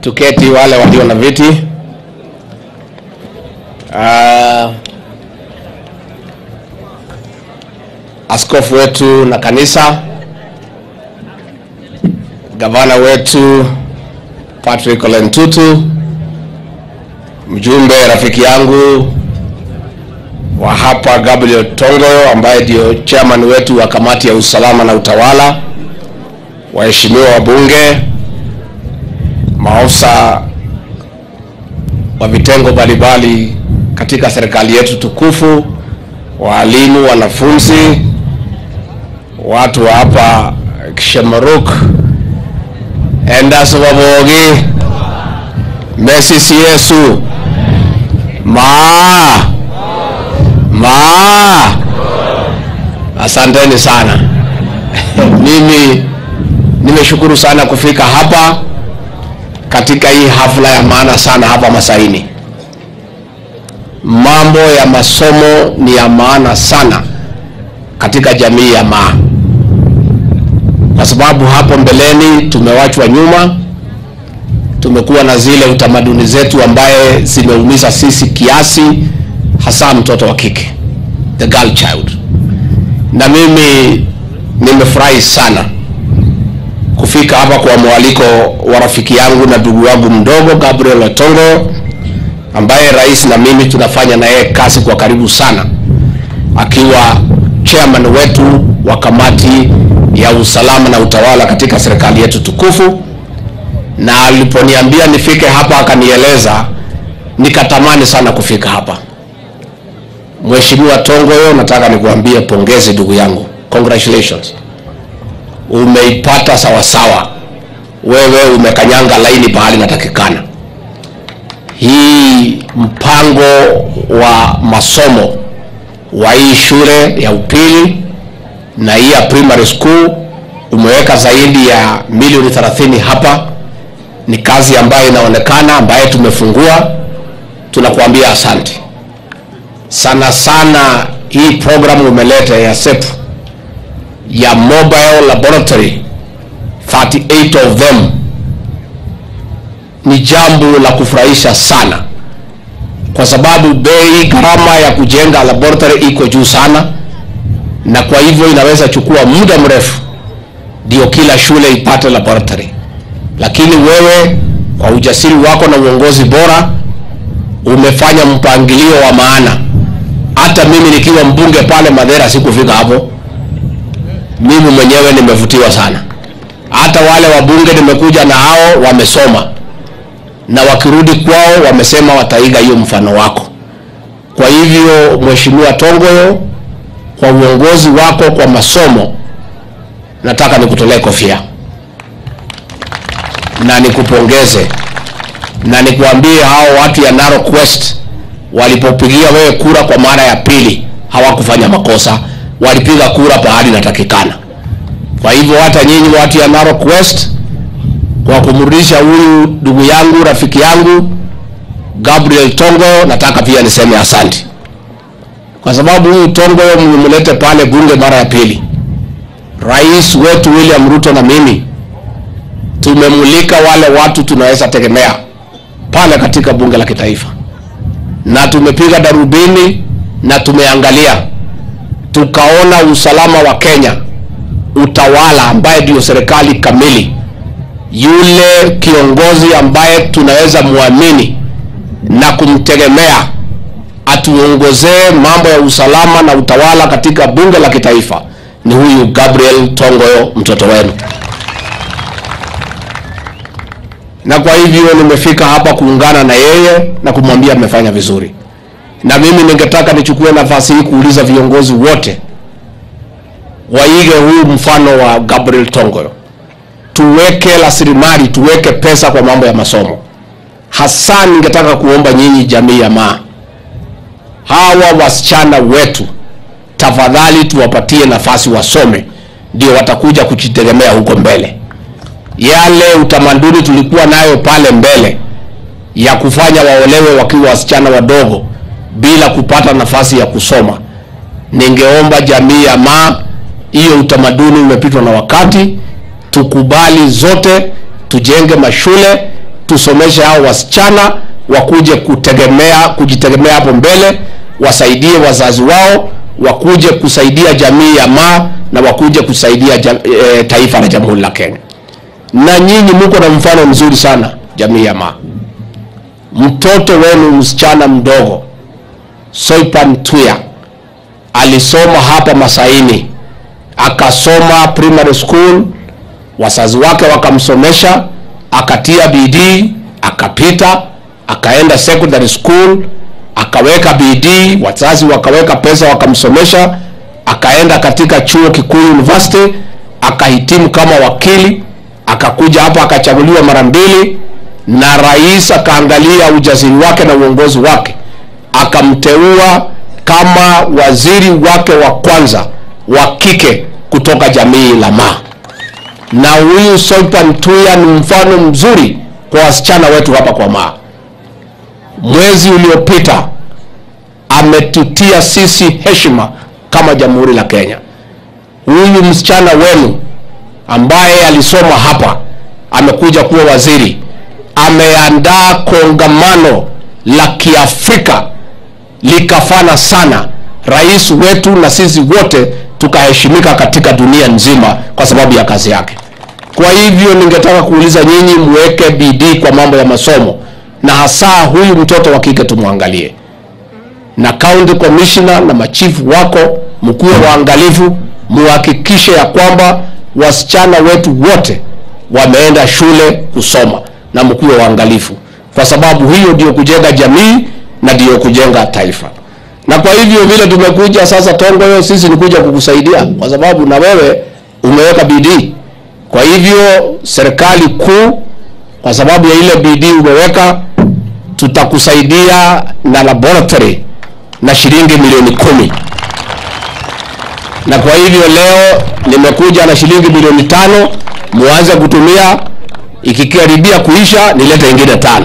Tuketi wale walio na viti. Uh, askofu wetu na kanisa, gavana wetu Patrick Ole Ntutu, mjumbe rafiki yangu wa hapa Gabriel Tongoyo ambaye ndio chairman wetu wa kamati ya usalama na utawala, waheshimiwa wabunge, maafisa wa vitengo mbalimbali katika serikali yetu tukufu, waalimu, wanafunzi, watu wa hapa Shemaruk, Endas Wabogi, Mesisi Yesu, maa maa, asanteni sana. Mimi nimeshukuru sana kufika hapa katika hii hafla ya maana sana hapa Masaini. Mambo ya masomo ni ya maana sana katika jamii ya Maa, kwa sababu hapo mbeleni tumewachwa nyuma. Tumekuwa na zile utamaduni zetu ambaye zimeumiza sisi kiasi, hasa mtoto wa kike, the girl child. Na mimi nimefurahi sana kufika hapa kwa mwaliko wa rafiki yangu na ndugu wangu mdogo Gabriel Otongo ambaye rais na mimi tunafanya na yeye kazi kwa karibu sana, akiwa chairman wetu wa kamati ya usalama na utawala katika serikali yetu tukufu. Na aliponiambia nifike hapa akanieleza, nikatamani sana kufika hapa. Mheshimiwa Tongoyo, nataka nikuambie pongezi ndugu yangu, congratulations umeipata sawasawa. Wewe umekanyanga laini pahali natakikana. Hii mpango wa masomo wa hii shule ya upili na hii ya primary school umeweka zaidi ya milioni 30 hapa. Ni kazi ambayo inaonekana, ambaye tumefungua. Tunakuambia asante sana sana. Hii programu umeleta ya SEP ya mobile laboratory 38 of them ni jambo la kufurahisha sana, kwa sababu bei gharama ya kujenga laboratory iko juu sana, na kwa hivyo inaweza chukua muda mrefu ndio kila shule ipate laboratory. Lakini wewe kwa ujasiri wako na uongozi bora umefanya mpangilio wa maana. Hata mimi nikiwa mbunge pale Madera sikufika hapo mimi mwenyewe nimevutiwa sana. Hata wale wabunge nimekuja na hao wamesoma, na wakirudi kwao wamesema wataiga hiyo mfano wako. Kwa hivyo, Mheshimiwa Tongoyo, kwa uongozi wako kwa masomo, nataka nikutolee kofia na nikupongeze na nikuambie hao watu ya Narok West walipopigia wewe kura kwa mara ya pili hawakufanya makosa walipiga kura pahali natakikana. Kwa hivyo hata nyinyi watu ya Narok West, kwa kumrudisha huyu ndugu yangu rafiki yangu Gabriel Tongo, nataka pia niseme asante, kwa sababu huyu Tongo mlimlete pale bunge mara ya pili. Rais wetu William Ruto na mimi tumemulika wale watu tunaweza tegemea pale katika bunge la kitaifa, na tumepiga darubini na tumeangalia tukaona usalama wa Kenya, utawala ambaye ndio serikali kamili, yule kiongozi ambaye tunaweza muamini na kumtegemea atuongozee mambo ya usalama na utawala katika bunge la kitaifa ni huyu Gabriel Tongoyo, mtoto wenu. Na kwa hivyo nimefika hapa kuungana na yeye na kumwambia amefanya vizuri na mimi ningetaka nichukue nafasi hii kuuliza viongozi wote waige huu mfano wa Gabriel Tongoyo, tuweke rasilimali, tuweke pesa kwa mambo ya masomo. Hasa ningetaka kuomba nyinyi jamii ya Maa, hawa wasichana wetu, tafadhali tuwapatie nafasi wasome, ndio watakuja kujitegemea huko mbele. Yale utamaduni tulikuwa nayo pale mbele ya kufanya waolewe wakiwa wasichana wadogo bila kupata nafasi ya kusoma. Ningeomba jamii ya Maa, hiyo utamaduni umepitwa na wakati. Tukubali zote, tujenge mashule tusomeshe hao wasichana wakuje kutegemea kujitegemea hapo mbele, wasaidie wazazi wao, wakuje kusaidia jamii ya Maa na wakuje kusaidia jam, e, taifa la Jamhuri la Kenya. Na nyinyi mko na mfano mzuri sana jamii ya Maa. Mtoto wenu msichana mdogo Soipan Tuya alisoma hapa Masaini, akasoma primary school, wazazi wake wakamsomesha, akatia bidii, akapita, akaenda secondary school, akaweka bidii, wazazi wakaweka pesa, wakamsomesha, akaenda katika chuo kikuu university, akahitimu kama wakili, akakuja hapa akachaguliwa mara mbili, na rais akaangalia ujasiri wake na uongozi wake akamteua kama waziri wake wa kwanza wa kike kutoka jamii la Maa. Na huyu Soipan Tuya ni mfano mzuri kwa wasichana wetu hapa kwa Maa. Mwezi uliopita ametutia sisi heshima kama jamhuri la Kenya. Huyu msichana wenu ambaye alisoma hapa amekuja kuwa waziri, ameandaa kongamano la Kiafrika likafana sana. Rais wetu na sisi wote tukaheshimika katika dunia nzima kwa sababu ya kazi yake. Kwa hivyo ningetaka kuuliza nyinyi, muweke bidii kwa mambo ya masomo, na hasa huyu mtoto wa kike tumwangalie, na county commissioner na machifu wako mkuwe waangalifu, muhakikishe ya kwamba wasichana wetu wote wameenda shule kusoma, na mkuwe waangalifu, kwa sababu hiyo ndio kujenga jamii na ndiyo kujenga taifa. Na kwa hivyo vile tumekuja sasa Tongoyo, sisi ni kuja kukusaidia kwa sababu na wewe umeweka bidii. Kwa hivyo serikali kuu, kwa sababu ya ile bidii umeweka, tutakusaidia na laboratory na shilingi milioni kumi. Na kwa hivyo leo nimekuja na shilingi milioni tano, muanze kutumia, ikikaribia kuisha nilete ingine tano.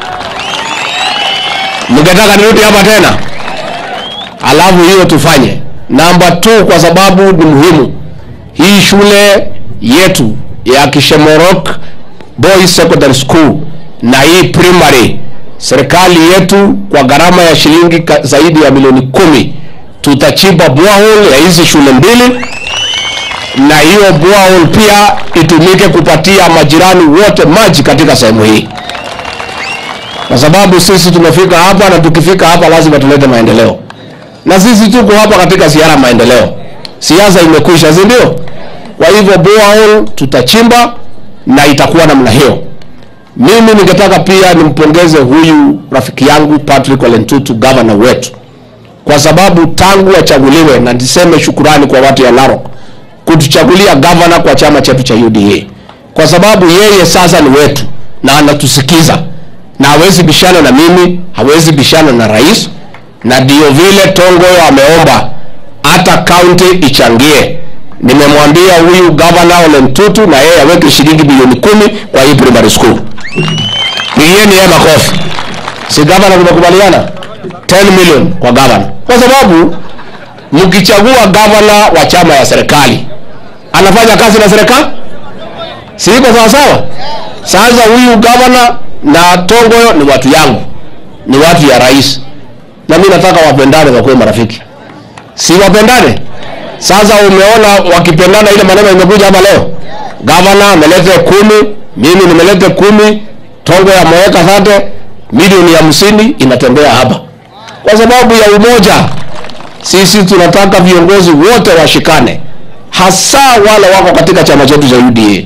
Mngetaka nirudi hapa tena? Alafu hiyo tufanye. Namba 2 kwa sababu ni muhimu. Hii shule yetu ya Kishemorok Boys Secondary School na hii primary, serikali yetu kwa gharama ya shilingi ka- zaidi ya milioni kumi tutachimba borehole ya hizi shule mbili, na hiyo borehole pia itumike kupatia majirani wote maji katika sehemu hii kwa sababu sisi tumefika hapa na tukifika hapa lazima tulete maendeleo, na sisi tuko hapa katika ziara maendeleo. Siasa imekwisha, si ndio? Kwa hivyo borehole tutachimba na itakuwa namna hiyo. Mimi ningetaka pia nimpongeze huyu rafiki yangu Patrick Ole Ntutu, gavana wetu, kwa sababu tangu achaguliwe, na niseme shukurani kwa watu ya Narok kutuchagulia gavana kwa chama chetu cha UDA, kwa sababu yeye sasa ni wetu na anatusikiza na hawezi bishana na mimi, hawezi bishana na rais, na ndio vile Tongoyo ameomba hata kaunti ichangie. Nimemwambia huyu gavana Ole Ntutu na yeye aweke shilingi bilioni kumi kwa hii primary school. Pigieni yeye makofi. Si gavana tumekubaliana 10 million kwa gavana, kwa sababu mkichagua gavana wa chama ya serikali anafanya kazi na serikali, si iko sawa sawa? Sasa huyu gavana na Tongoyo ni watu yangu, ni watu ya rais, na mimi nataka wapendane, wakuwe marafiki, si wapendane? Sasa umeona wakipendana, ile maneno imekuja hapa leo, gavana amelete kumi, mimi nimelete kumi, Tongoyo ameweka thate, milioni hamsini inatembea hapa kwa sababu ya umoja. Sisi tunataka viongozi wote washikane, hasa wale wako katika chama chetu cha UDA.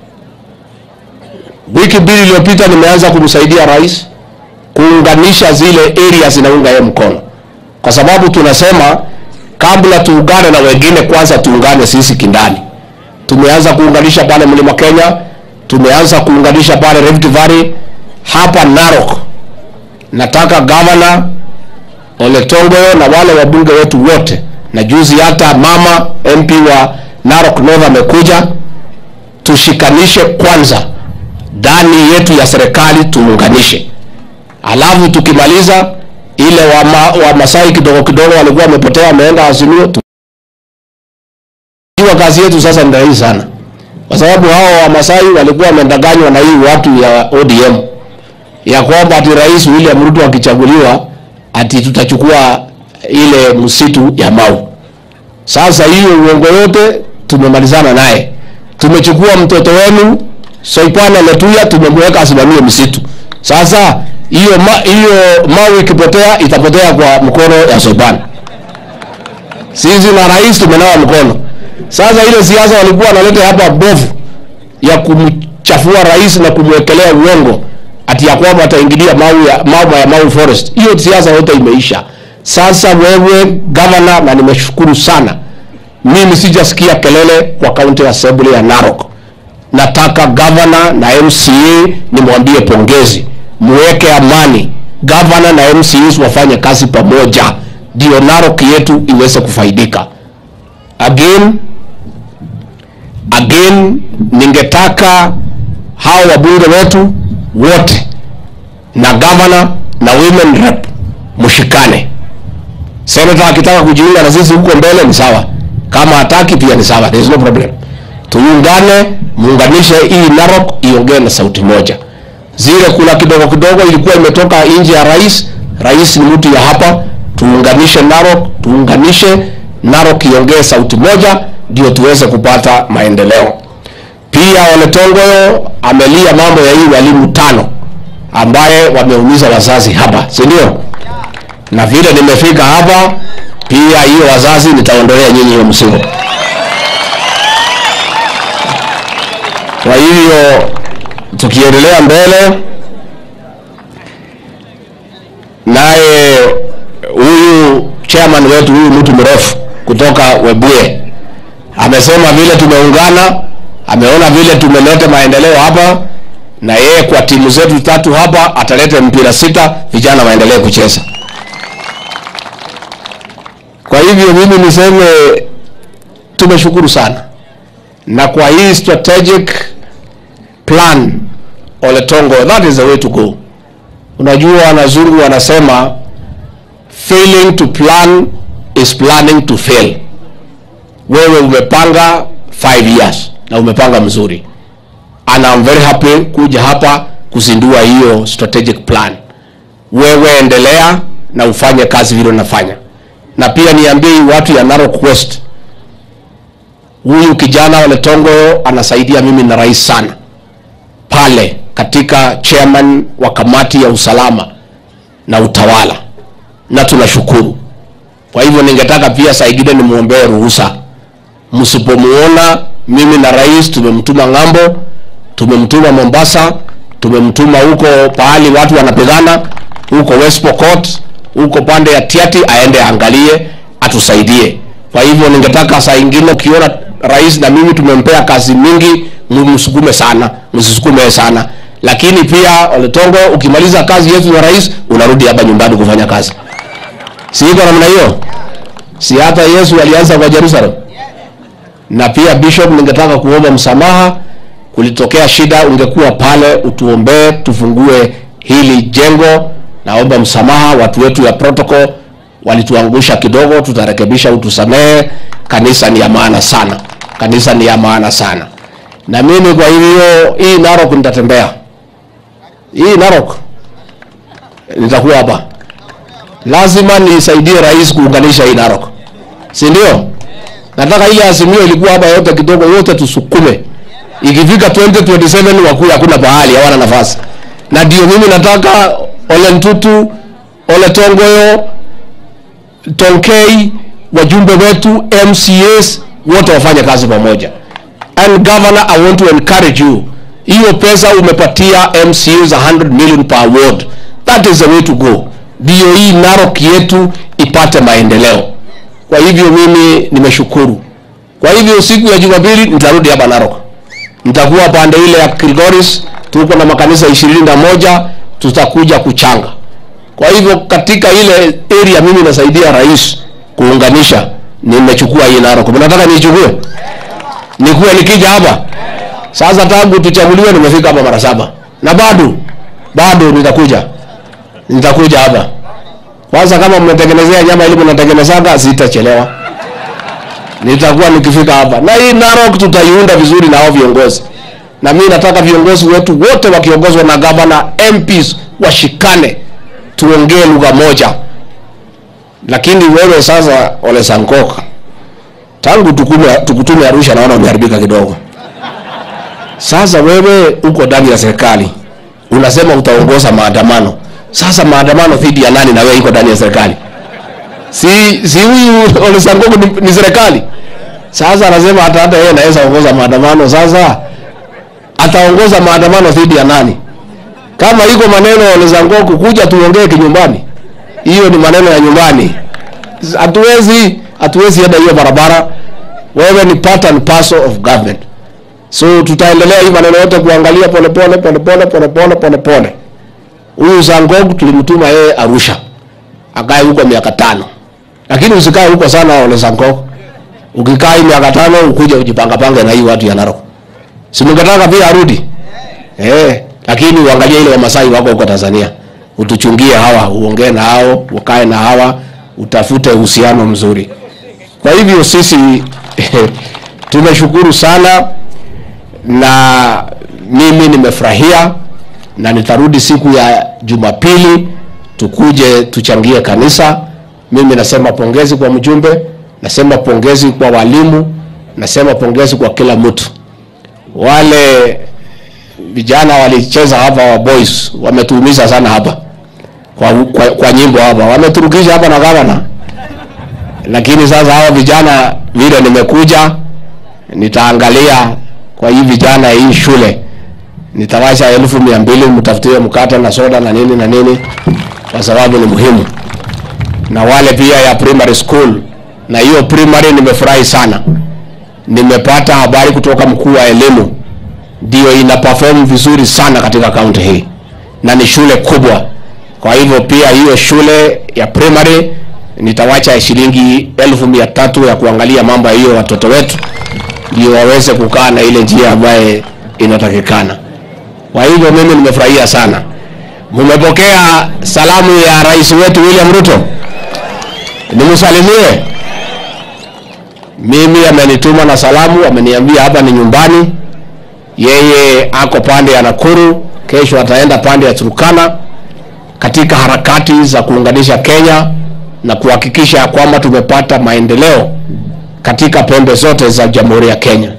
Wiki mbili iliyopita nimeanza kumsaidia rais kuunganisha zile areas zinaunga yeye mkono, kwa sababu tunasema kabla tuungane na wengine, kwanza tuungane sisi kindani. Tumeanza kuunganisha pale Mlima Kenya, tumeanza kuunganisha pale Rift Valley, hapa Narok. Nataka governor Ole Tongoyo na wale wabunge wetu wote, na juzi hata mama MP wa Narok North amekuja, tushikanishe kwanza ndani yetu ya serikali tuunganishe, alafu tukimaliza ile wa, ma, wa Masai kidogo kidogo walikuwa wamepotea wameenda Azimio tu. Hiyo kazi yetu sasa ni rahisi sana. kwa sababu hao Wamasai walikuwa wamedanganywa na hii watu ya ODM ya kwamba ati Rais William Ruto akichaguliwa ati tutachukua ile msitu ya Mau. Sasa hiyo uongo yote tumemalizana naye. Tumechukua mtoto wenu Soipana Letuya tumemweka asimamie msitu. Sasa hiyo ma, hiyo Mau ikipotea itapotea kwa mkono ya Soipana. Sisi na rais tumenawa mkono. Sasa ile siasa walikuwa wanaleta hapa bovu ya kumchafua rais na kumwekelea uongo ati ya kwamba ataingilia mau ya mambo ya Mau Forest. Hiyo siasa yote imeisha. Sasa wewe governor, na nimeshukuru sana, mimi sijasikia kelele kwa county assembly ya Narok. Nataka governor na MCA nimwambie pongezi, muweke amani. Governor na MCAs wafanye kazi pamoja, ndio Narok yetu iweze kufaidika. Again, again ningetaka hao wabunge wetu wote na governor na women rep mshikane. Senator akitaka kujiunga na sisi huko mbele ni sawa, kama hataki pia ni sawa, there is no problem. Tuungane, muunganishe hii Narok iongee na sauti moja. Zile kula kidogo kidogo ilikuwa imetoka nje ya rais, rais ni mtu ya hapa. Tuunganishe Narok, tuunganishe Narok iongee sauti moja, ndio tuweze kupata maendeleo. Pia Ole Tongoyo amelia mambo ya hii walimu tano ambaye wameumiza wazazi hapa, si ndio? Na vile nimefika hapa, pia hiyo wazazi nitaondolea nyinyi hiyo mzigo. Kwa hivyo tukiendelea mbele, naye huyu chairman wetu huyu mtu mrefu kutoka Webuye amesema vile tumeungana, ameona vile tumeleta maendeleo hapa, na yeye kwa timu zetu tatu hapa ataleta mpira sita, vijana waendelee kucheza. Kwa hivyo mimi niseme tumeshukuru sana, na kwa hii strategic plan Ole Tongo, that is the way to go. Unajua wanazungu wanasema failing to plan is planning to fail. Wewe umepanga 5 years na umepanga mzuri, and I'm very happy kuja hapa kuzindua hiyo strategic plan. Wewe endelea na ufanye kazi vile unafanya, na pia niambie hii watu ya Narok West, huyu kijana Ole Tongo anasaidia mimi na rais sana pale katika chairman wa kamati ya usalama na utawala, na tunashukuru. Kwa hivyo ningetaka pia saa ingine nimwombee ruhusa, msipomuona mimi na rais tumemtuma ng'ambo, tumemtuma Mombasa, tumemtuma huko pahali watu wanapigana huko West Pokot, huko pande ya Tiati, aende angalie, atusaidie. Kwa hivyo ningetaka saa ingine ukiona rais na mimi tumempea kazi mingi, msukume sana, msisukume sana. Lakini pia Ole Tongo, ukimaliza kazi yetu na rais, unarudi hapa nyumbani kufanya kazi. Si iko namna hiyo? Si hata Yesu alianza kwa Jerusalem? Na pia Bishop, ningetaka kuomba msamaha, kulitokea shida, ungekuwa pale utuombee, tufungue hili jengo. Naomba msamaha, watu wetu ya protocol walituangusha kidogo, tutarekebisha, utusamehe. Kanisa ni ya maana sana, kanisa ni ya maana sana. Na mimi kwa hivyo, hii Narok nitatembea, hii Narok nitakuwa hapa, lazima nisaidie rais kuunganisha hii Narok, si ndio? Nataka ile azimio ilikuwa hapa yote kidogo, yote tusukume, ikifika 2027 wakuya, hakuna pahali hawana nafasi, na ndio mimi nataka Ole Ntutu, Ole Tongoyo, Tonkei, wajumbe wetu, MCAs wote wafanye kazi pamoja. And governor, I want to encourage you, hiyo pesa umepatia MCAs 100 million per ward, that is the way to go, ndio hii Narok yetu ipate maendeleo. Kwa hivyo mimi nimeshukuru. Kwa hivyo siku ya Jumapili nitarudi hapa Narok, nitakuwa pande ile ya Kilgoris, tuko na makanisa ishirini na moja tutakuja kuchanga. Kwa hivyo katika ile area mimi nasaidia rais kuunganisha, nimechukua hii Narok. Mnataka niichukue? Nikuwe nikija hapa sasa, tangu tuchaguliwe nimefika hapa mara saba na bado bado nitakuja, nitakuja hapa kwanza. Kama mnatengenezea nyama ili mnatengenezaga, sitachelewa. nitakuwa nikifika hapa, na hii Narok tutaiunda vizuri na hao viongozi, na mimi nataka viongozi wetu wote wakiongozwa na gavana, MPs washikane, tuongee lugha moja. Lakini wewe sasa, Ole Sankok, tangu tukume, tukutume Arusha naona umeharibika kidogo. Sasa wewe uko ndani ya serikali unasema utaongoza maandamano. Sasa maandamano dhidi ya nani na wewe iko ndani ya serikali? Si si huyu Ole Sankok ni, ni serikali. Sasa anasema hata hata yeye anaweza ongoza maandamano. Sasa ataongoza maandamano dhidi ya nani? Kama iko maneno Ole Sankok, kuja tuongee kinyumbani, hiyo ni maneno ya nyumbani. Hatuwezi hatuwezi enda hiyo barabara. Wewe ni part and parcel of government. So tutaendelea hii maneno yote kuangalia pole pole pole pole pole pole pole pole. Huyu Sankok tulimtuma yeye Arusha. Akae huko miaka tano. Lakini usikae huko sana Ole Sankok. Ukikaa hii miaka tano ukuje ujipanga panga na hii watu ya Narok. Si mngetaka pia arudi? Eh, lakini uangalie ile Wamasai wako huko Tanzania. Utuchungie hawa, uongee na hao, ukae na hawa, utafute uhusiano mzuri. Kwa hivyo sisi tumeshukuru sana na mimi nimefurahia na nitarudi siku ya Jumapili tukuje tuchangie kanisa. Mimi nasema pongezi kwa mjumbe, nasema pongezi kwa walimu, nasema pongezi kwa kila mtu. Wale vijana walicheza hapa wa boys wametuumiza sana hapa kwa, kwa, kwa nyimbo hapa wameturukisha hapa na gavana, lakini sasa hawa vijana vile nimekuja nitaangalia kwa hii vijana ya hii shule nitawasha elfu mia mbili mtafutie mkate na soda na nini na nini, kwa sababu ni muhimu, na wale pia ya primary school. Na hiyo primary nimefurahi sana, nimepata habari kutoka mkuu wa elimu, ndio ina perform vizuri sana katika kaunti hii na ni shule kubwa. Kwa hivyo pia hiyo shule ya primary nitawacha shilingi elfu mia tatu ya kuangalia mambo ya hiyo watoto wetu ndio waweze kukaa na ile njia ambaye inatakikana. Kwa hivyo mimi nimefurahia sana. Mmepokea salamu ya rais wetu William Ruto, nimsalimie. Mimi amenituma na salamu, ameniambia hapa ni nyumbani. Yeye ako pande ya Nakuru, kesho ataenda pande ya Turkana katika harakati za kuunganisha Kenya na kuhakikisha kwamba tumepata maendeleo katika pembe zote za Jamhuri ya Kenya.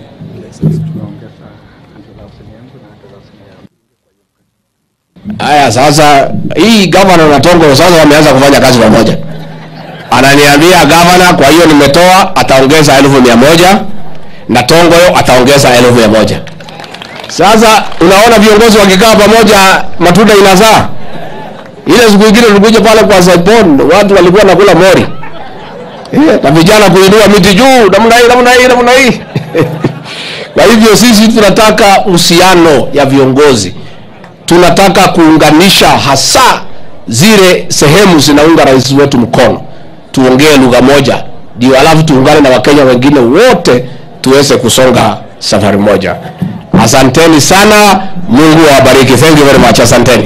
Haya, sasa hii gavana na Tongo sasa wameanza kufanya kazi pamoja. Ananiambia gavana, kwa hiyo nimetoa, ataongeza elfu mia moja na Tongo ataongeza elfu mia moja. Sasa unaona viongozi wakikaa pamoja, matunda inazaa. Ile siku ingine tulikuja pale kwa Saipon, watu walikuwa nakula mori Yeah, na vijana kuinua miti juu namna hii namna hii namna hii. Kwa hivyo sisi tunataka uhusiano ya viongozi, tunataka kuunganisha hasa zile sehemu zinaunga rais wetu mkono, tuongee lugha moja, ndio alafu tuungane na Wakenya wengine wote tuweze kusonga safari moja. Asanteni sana, Mungu awabariki. Thank you very much, asanteni.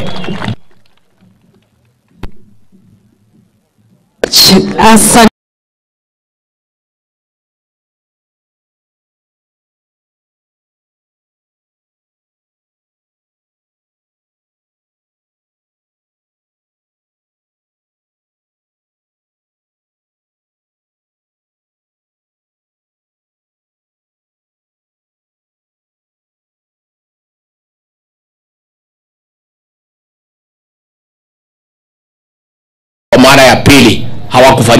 Asante. Kwa mara ya pili hawakufanya